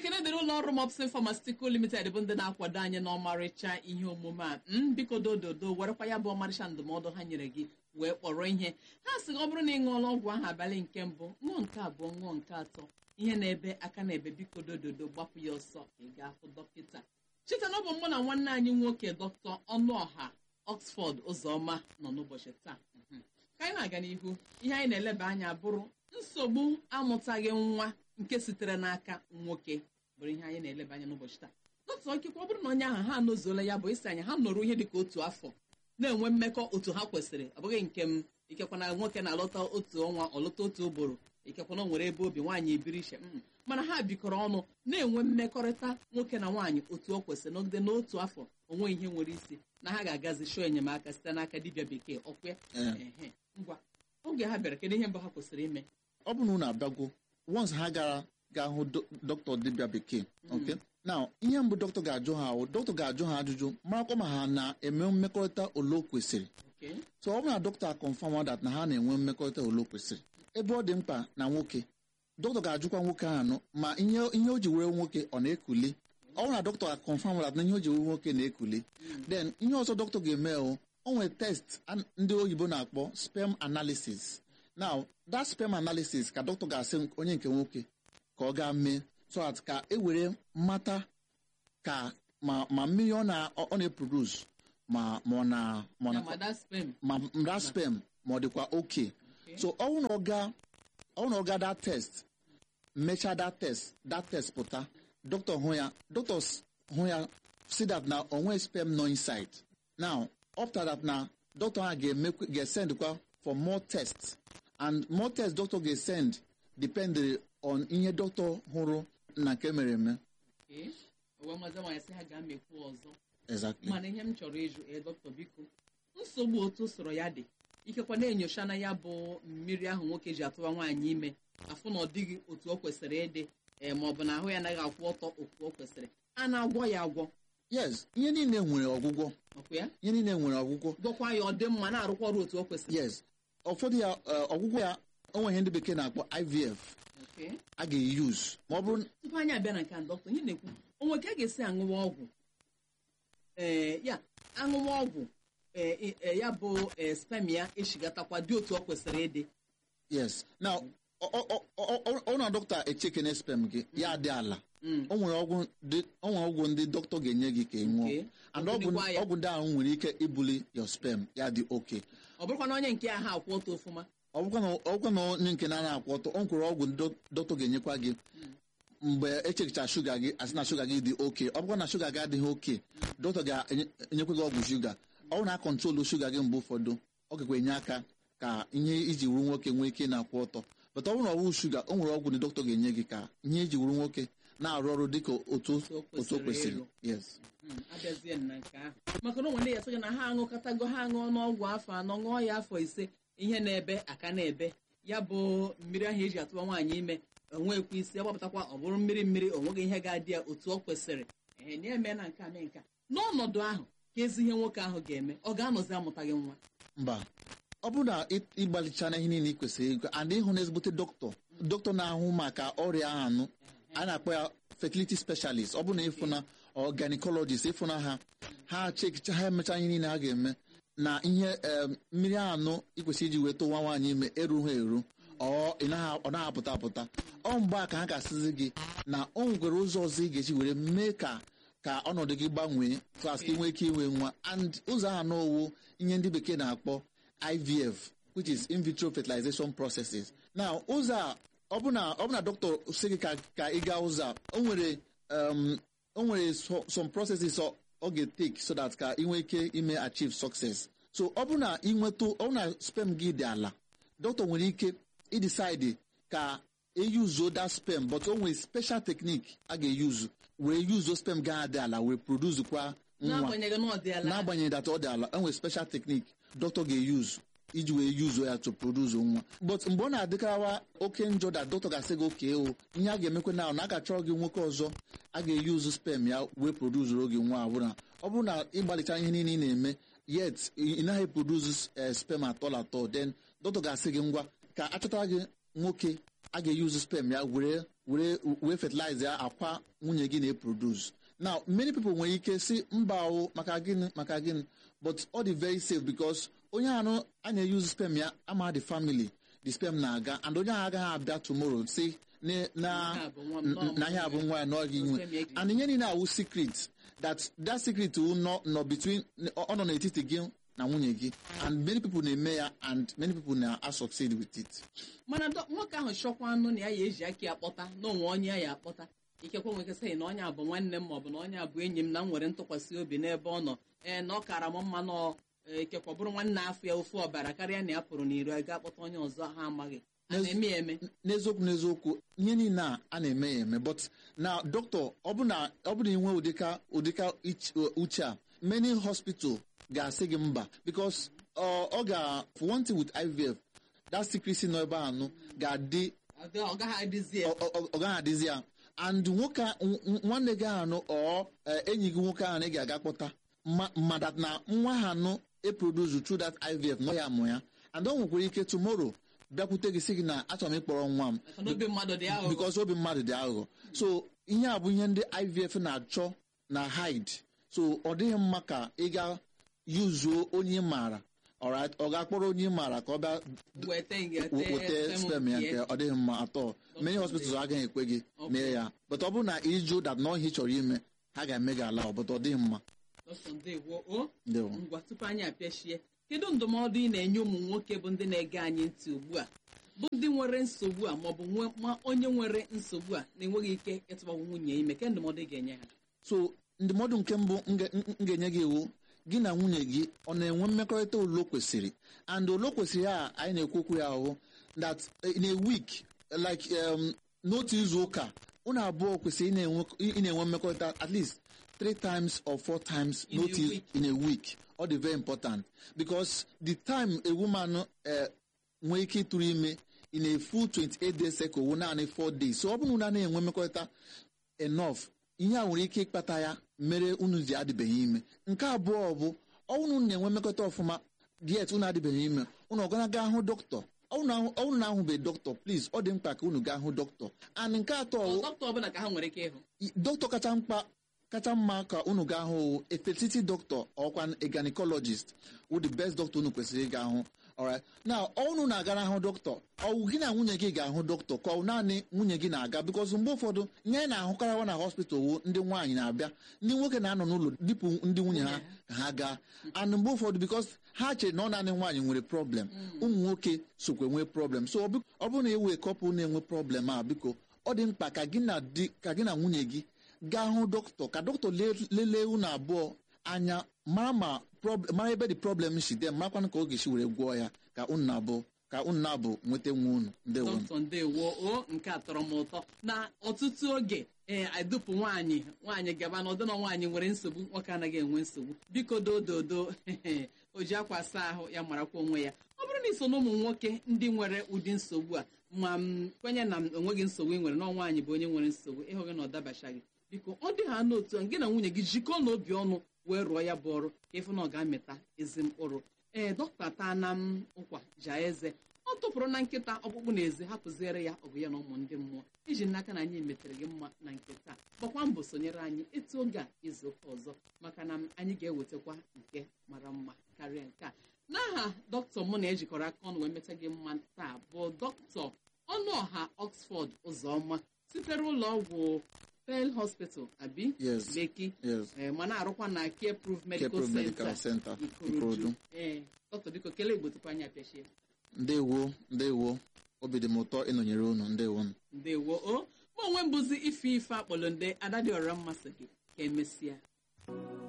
ekene dịrị ụlọ ọrụ mopsin pharmaceutical limited bụ ndị na-akwado anyị n'ọmarịcha ihe omume a m biko dododo werekwa ya bụ ọmarịcha ndụmọdụ ha nyere gị wee kpọrọ ihe ha sị ọ bụrụ na ị ṅụọla ọgwụ ahụ abalị nke mbụ ṅụọ nke abụọ ṅụọ nke atọ ihe na-ebe aka na-ebe biko dododo gbapụ ya ọsọ ị ga-afụ dọkịta cheta na ọ bụ mụ na nwanne anyị nwoke dọkịta ọnụọha oxford ụzọma nọ n'ụbọchị taa Mhm. ka anyị na-aga n'ihu ihe anyị na-eleba anya bụrụ nsogbu amụtaghị nwa nke sitere n'aka nwoke bụrụ ihe anyị na-eleba anya n'ụbọchị taa dọkịta okikwa ọ bụrụ na onye ahụ ha anọzuola ya bụ isi anyị ha nọrọ ihe dịka otu afọ na-enwe mmekọ otu ha kwesịrị ọ bụghị nke m ikekwa na nwoke na-alọta otu ọnwa ọlọta otu ụbọrụ ikekwa na o nwere ebe obi nwaanyị ebiri iche mm. mana ha bikọrọ ọnụ na-enwe mmekọrịta nwoke na nwaanyị otu o kwesịrị n'ogide n'otu afọ onwe ihe nwere isi na ha ga-agazi chọọ enyemaka site n'aka dibịa bekee ọkwa ya Ee. Ehe. ngwa oge ha bịara kedu ihe mbụ ha kwesịrị ime ọ bụrụ na unu abịago once ha gara ga hụ do- dọkịta dibịa bekee okay now ihe mbụ dọkịta ga-ajụ ha ahụ dọkịta ga-ajụ ha ajụjụ marakwa ma ha na-eme mmekọrịta ole o kwesịrị Okay. so ọ bụrụ na dọkịta confirm that na ha na-enwe mmekọrịta ole o kwesịrị ebe ọ dị mkpa na nwoke dọkịta ga-ajụkwa nwoke ahụ anụ ma ihe ihe o ji were nwoke ọ na-ekuli ọ bụrụ na dọkịta confirm that na ihe o ji were nwoke na-ekuli then ihe ọzọ dọkịta ga-eme o o nwere test an- ndị oyibo na-akpọ sperm analysis now that sperm analysis ka dọkịta ga-asị onye nke nwoke ka ọ gaa mee so that ka e were mata ka ma ma mmiri ọ na ọ na-eproduce ma ma ọ na ma ọ Ya na ma that sperm. ma that sperm ma ọ dịkwa oke so ọ bụrụ na ọ gaa ọ bụrụ na ọ gaa that test mechaa that test that test pụta dọkịta hụ ya doctors hụ ya see that na onwe sperm nọ inside now after that na doctor ha ga-eme ga-send kwa for more tests and more tests doctor ga-send depend on ihe doctor hụrụ na nke mere eme Okay. o wee mazi nwaanyị sị ha ga-amekwu ọzọ exactly mana ihe m chọrọ ịjụ ee dọkịta biko nsogbu otu soro ya dị ikekwa na-enyocha na ya bụ mmiri ahụ nwoke ji atụwa nwaanyị ime afụ na ọ dịghị otu o kwesịrị ịdị ee ma ọ bụ na ahụ ya anaghị akwụ ọtọ otu o kwesịrị a na-agwọ ya agwọ yes ihe niile nwere ọgwụgwọ ọkwa ya ihe niile nwere ọgwụgwọ gwọkwa ya ọ dị mma na-arụkwa ọrụ otu o kwesịrị yes ụfọdụ ya eh, ọgwụgwọ ya onwe ihe ndị bekee na-akpọ ivf Okay. a ga-eyuz ma ọ bụrụ tupu anyị abịa na nke a dọkịta ihe na-ekwu onwe ka a ga-esi aṅụwa ọgwụ ee ya aṅụwa ọgwụ ee e- e, ya bụ ee, sperm ya eshigatakwa dị otu o kwesịrị ịdị yes now ọ- ọ- ọ- ọ- ọ- ọ na dọkịta echekene sperm gị ya dị ala Mm. o nwere ọgwụ dị- o nwere ọgwụ ndị dọkịta ga-enye gị ka ị ṅụọ Okay. and Ọ ọgwụ bulikwa ya. ọgwụ ndị ahụ nwere ike ibuli your sperm ya dị oke ọ bụrụkwa na onye nke ahụ akwụ ọtọ ọfụma ọ bụkwa na ọgwụ na onye nke na akwụ ọtọ o nwere ọgwụ ndị dọkịta ga-enyekwa gị mgbe echekicha shuga gị asị na shuga gị dị oke ọ bụkwa na shuga gị adịghị oke dọkịta ga-enyekwa gị ọgwụ shuga ọ bụrụ na akọntrolu shuga gị mgbe ụfọdụ ọ gakwa enye aka ka ihe iji wuru nwoke nwee ike na-akwụ ọtọ bata ọ bụrụ na ọ bụrụ shuga o nwere ọgwụ ndị dọkịta ga-enye gị ka ihe iji wuru nwoke na-arụ ọrụ dịka otu o otu o kwesịrị kwesịrị ịrụ. yes Mm, abịazie na nke ahụ maka na onwe ndị ya sị gị na ha aṅụkọtago ha aṅụọ n'ọgwụ afọ anọ ṅụọ ya afọ ise ihe na-ebe aka na-ebe ya bụ mmiri ahụ eji atụwa nwaanyị ime onwekwa isi agbapụtakwa ọ bụrụ mmiri mmiri o nweghị ihe ga-adị ya otu ọ kwesịrị ee na eme na nke a mee nke a. n'ọnọdụ ahụ ka ezi ihe nwoke ahụ ga-eme ọ ga-anọzi amụtaghị nwa mba ọ bụrụ na ị- ịgbalicha na ihe niile ị kwesịrị ịgụ and ịhụ na ezigbote dọkịta dọkịta na-ahụ maka ọrịa ahụ anụ a na-akpọ ya fertility specialist ọ bụrụ na ịfụ na ọ gynecologist ịfụ na ha ha chekicha ha emecha ihe niile ha ga-eme na ihe em, mmiri anụ ịkwesịrị iji wee tụwa nwaanyị ime erughị eru ọ ị naghị- ọ naghị apụta apụta ọ mgbe a ka ha ga-asịzi gị na o nwere ụzọ ọzọ ị ga-eji were mee ka ka ọnọdụ gị gbanwee klas ka ị nwee ike inwe nwa and ụzọ ahụ n'owu ihe ndị bekee na-akpọ IVF which is in vitro fertilization processes now ụzọ a ọ bụ na ọ bụ na dọkịta sị gị ka ka ị gaa ụzọ a o nwere um, o nwere so- some processes ọ ọ ga-take so that ka ị nwee ike ime achieve success so ọ bụ na ị nwetụ ọ bụ na sperm gị dị ala dọkịta nwere ike idecide ka eyuzuo that sperm but o nwere special technique a ga-eyuzu wee yuzuo sperm ga dị ala wee produce kwa nwa n'agbanyeghị na ọ dị ala n'agbanyeghị that ọ dị ala enwere special technique dọkịta ga-eyuzu iji wee yuzuo ya to produce nwa but mgbe ọ na-adịkarawa oke njọ da dọkịta ga-asị gị oke o ihe a ga-emekwa na na a ga-achọrọ gị nwoke ọzọ a ga-eyuzu sperm ya wee produzuru gị nwa abụrụ ọ bụrụ na ịgbalicha ihe niile ị na-eme yet ị naghị produce eh, sperm atọl atọ then dọkịta ga-asị gị ngwa ka achọtara gị nwoke a ga-eyuzu sperm ya were were wee fertilize ya akwa nwunye gị na-eproduce now many people nwere ike si mba o maka gịnị maka gịnị but ọ dị very safe because onye anụ a na-use sperm ya ama the family the sperm na-aga and onye ahụ agaghị abịa tomorrow si na na na ihe a bụ nwa ya n'ọghị inwe and ihe niile awụ secret that that secret will nọ nọ between ọ nọ n'etiti gị na nwunye gị and many people na-eme ya and many people na succeed with it mana nwoke ahụ chọkwa anụ na ya ya eji aka ya kpọta na onwe onye ya ya akpọta ikekwe nwere sị na onye a bụ nwanne m maọbụ na onye a bụ enyi m na m nwere ntụkwasị obi n'ebe ọ nọ ee na ọ kara m mma na ikekwe bụrụ nwanne afọ ya ofu ọbara karịa na ya pụrụ n'iro a ga akpọta onye ọzọ ha amaghị a na-eme ya eme n'eziokwu n'eziokwu ihe niile a a na-eme ya eme but na dọkịta ọ bụ na inwe ụdịka ụdịka uche a many hospital ga-asị gị mba because ọ ga for one thing with IVF that secrecy nọ ebe anụ ga-adị ọ gaghị adịzi ya and nwoke nwanne gị anụ ọ enyi gị nwoke ahụ ị ga-aga kpọta mmadụ na nwa ha anụ eproduce through that IVF nọ ya amụ ya and ọ nwekwara ike tomorrow bịakwute gị sị gị na achọrọ m ịkpọrọ nwa m because obi mmadụ dị aghụghọ so ihe a bụ ihe ndị IVF na-achọ na hide so ọ dịghị mma ka ị ga yuzuo onye ị maara ọ ga-akpọrọ onye ị maara ka ọ bịa weta sperm ya nke ọ dịghị mma atọ many hospitals agaghị ekwe gị mee ya but ọ bụrụ na ịjụ dat na ọhịa chọrọ ime ha ga-eme gị ala but ọ dịghị mma ngwa tupu anyị apịachie kedu ndụmọdụ ị na-enye ụmụ nwoke bụ ndị na-ege anyị ntị ugbu a bụ ndị nwere nsogbu a maọbụ ma onye nwere nsogbu a na-enweghị ike ịtụgbanwe nwunye ime ke ndụmọdụ ị ga-enye ha so ndụmọdụ nke mbụ m ga-enye gị iwu gị na nwunye gị ọ na-enwe mmekọrịta olo kwesịrị and olo kwesịrị a anyị na-ekwu okwu ya ahụ that in a week like n'otu izu ụka unu abụọ kwesịrị ị na-enwe mmekọrịta at least three times or four times n'otu in a week ọ dị very important because the time a woman nwee ike ịtụrụ ime in a full 28 days cycle wụ naanị 4 days so ọ bụrụ na na-enwe mmekọrịta enough ihe a nwere ike ịkpata ya mere unu ji adịbeghị ime nke abụọ bụ ọnwụnụ na-enwe mmekọta ọfụma diet unu adịbeghị ime unu ọgana gaa hụ dọkịta ọnwụnụ na-ahụbeghị dọkịta please ọ dị mkpa ka unu gaa hụ dọkịta and nke atọ dọkịta kacha mkpa kacha mma ka unu gaa hụ a fertility doctor ọkwa a gynecologist wụ the best doctor unu kwesịrị ịga hụ alright now ọnụ na-agara ahụ dọkịta ọwụ gị na nwunye gị ga-ahụ dọkịta ka ọ naanị nwunye gị na-aga because mgbe ụfọdụ ihe anyị na-ahụkarawa na hospital wụ ndị nwaanyị na-abịa ndị nwoke na-anọ n'ụlọ dịpụ ndị nwunye ha ka ha gaa and mgbe ụfọdụ because ha chere na ọ naanị nwaanyị nwere problem ụmụ nwoke sokwe nwee problem so ọ bụrụ na ewe kọpụl na-enwe problem a biko ọ dị mkpa ka gị na di ka gị na nwunye gị gaa hụ dọkịta ka dọkịta lelee unu abụọ anya mara ma mara ebe dị problem si dị marakwana ka oge si were gwọọ ya ka unu na-abụ ka unu na-abụ nweta nwe unu ndewo dọkịta ndewo o nke a tọrọ m ụtọ na ọtụtụ oge ee adụpụ nwaanyị nwaanyị gaba na ọdịna nwaanyị nwere nsogbu nwoke anaghị enwe nsogbu biko dododo o ji akwa asa ahụ ya marakwa onwe ya ọ bụrụ na iso na ụmụ nwoke ndị nwere ụdị nsogbu a ma m kwenye na m enweghị nsogbu ị nwere na nwaanyị bụ onye nwere nsogbu ịhụghị na ọ dabachaghị biko ọ dị ha n'otu gị na nwunye gị jikọọ n'obi ọnụ wee rụọ ya bụ ọrụ ka ịfụ na ọ ga-amịta ezi mkpụrụ ee dọkịta taa na m ụkwa jaa eze ọ tụpụrụ na nkịta ọkpụkpụ na ezi hapụziere ya ọ bụ ya na ụmụ ndị mmụọ iji n'aka na anyị metere gị mma na nkịta gbakwa mbọ sonyere anyị etu oge a izu ụka ọzọ maka na anyị ga-ewetakwa nke mara mma karịa nke a n'aha dọkịta mụ na ejikọrọ aka ọnụ wee meta gị mma taa bụ dọkịta ọnụọha Oxford ụzọma sitere ụlọ ọgwụ Pearl Hospital abi Yes. Lekki Yes. ee ma na-arụkwa na Care Proof Medical Care Proof Medical Center Center, Ikorodu Ikorodu. ee dọkịta biko kelee Igbo tupu anyị apịachie ndewo ndewo obi dị m ụtọ ịnọnyere unu ndewo ndewo o ma onwe mbụzi ife ife akpọrọ nde ada dị ọra mmasị gị ka emesịa